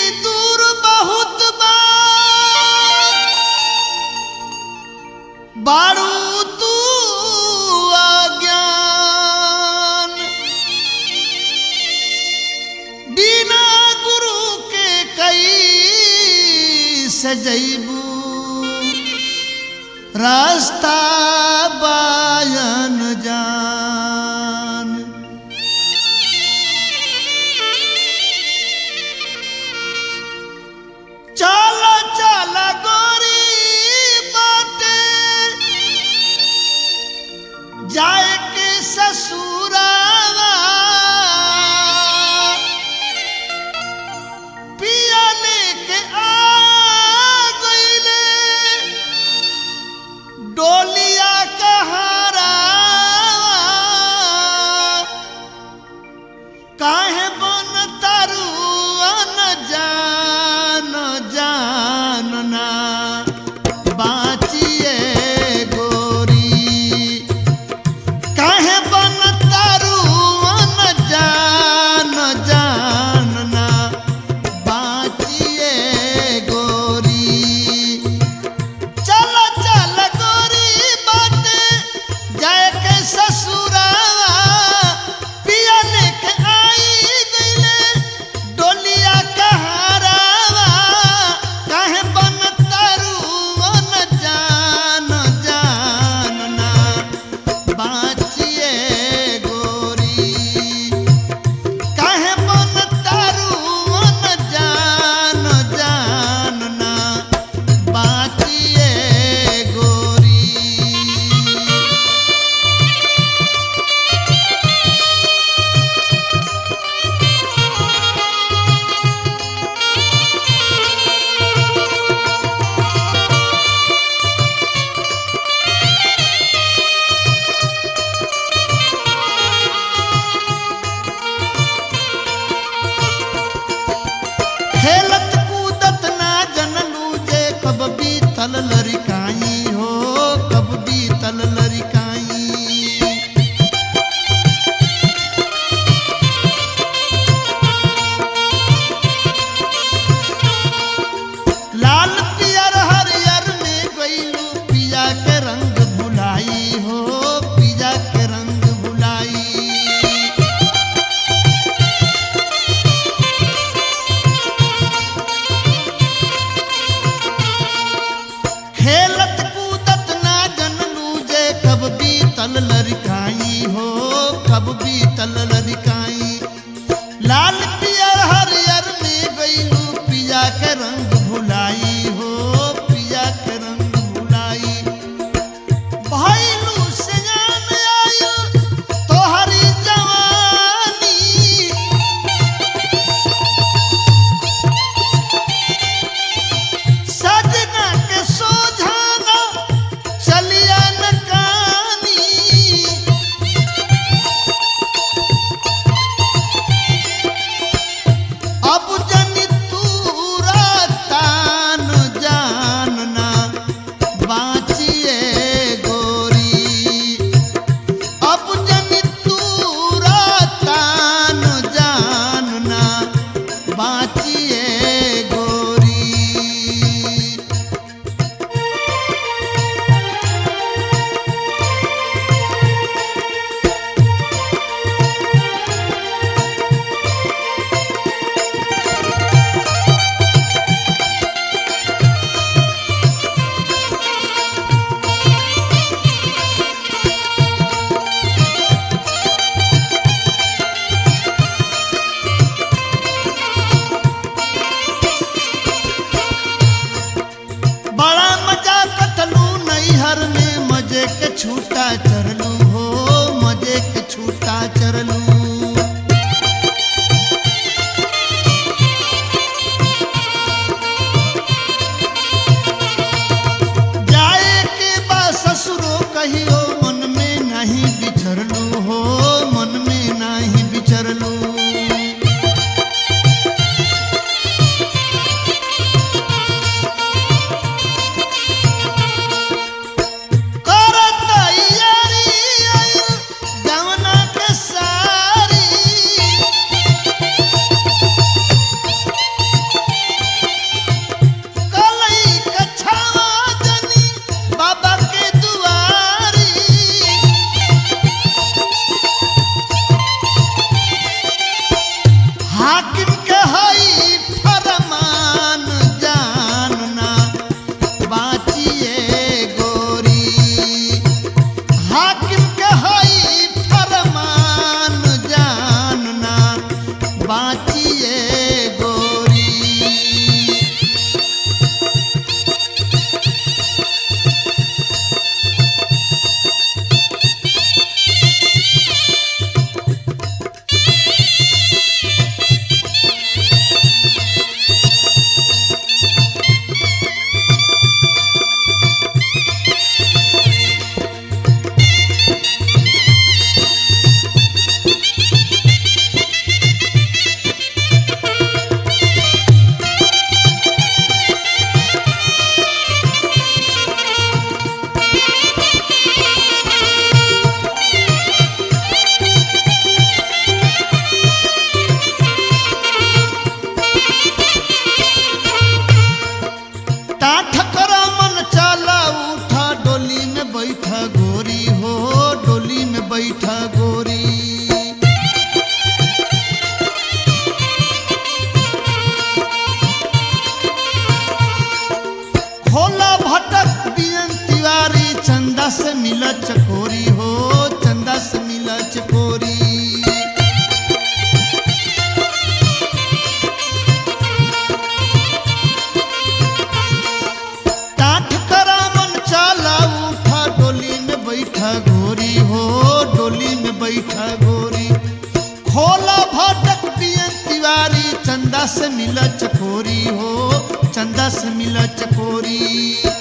दूर बहुत बा बारू तू अज्ञान बिना गुरु के कई सजैबू रास्ता बायन जान चल चल गोरी बाटे जाए के ससुरावा पिया लेके आ गईले डोलिया कहारा काहे बन तारू अन जान जानना बाचिए गोरी काहे बन तारू अन जान जानना बाचिए गोरी चल चल गोरी बाटे जाए के ससुरावा पिया लेके आई गईले डोलिया कहारावा काहे बन तरुवन जान जानना बाचिए गोरी काहे मन तरुवन जान जानना बाचिए गोरी खेलत कूदत ना जनलू जे कब बीतल लड़काई हो कब बीतल लड़काई लाल पियर हरियर में गईलू पिया के रंग भुलाई हो पिया के रंग भुलाई खेलत कूदत ना जनलू जे कब बीतल लड़काई हो कब बीतल लड़काई लाल पियर हरियर में गईलू पिया के रंग भुलाई हो पिया के रंग भुलाई भइलू से जान आयल तोहरी जवानी सजना के सोझाना चलिया न कानी अब जनी तूरा तान जानना बाचिए गोरी अब जनी तूरा तान जानना बाचिए गोरी बड़ा मजा कटलू नैहर में मजे के छूटा चरलू हो मजे के छूटा चरलू जाए के बा ससुरो कहियो मन में नहीं बिछरलू हो मन में नहीं बिछरलू करत यारी आइल गवना के सारी मिला चकोरी हो चंदा से मिला चकोरी टाठ करा मन चाला उठा डोली में बैठा गोरी हो डोली में बैठा गोरी खोला भटक पियन तिवारी चंदा से मिला चकोरी हो चंदा से मिला चकोरी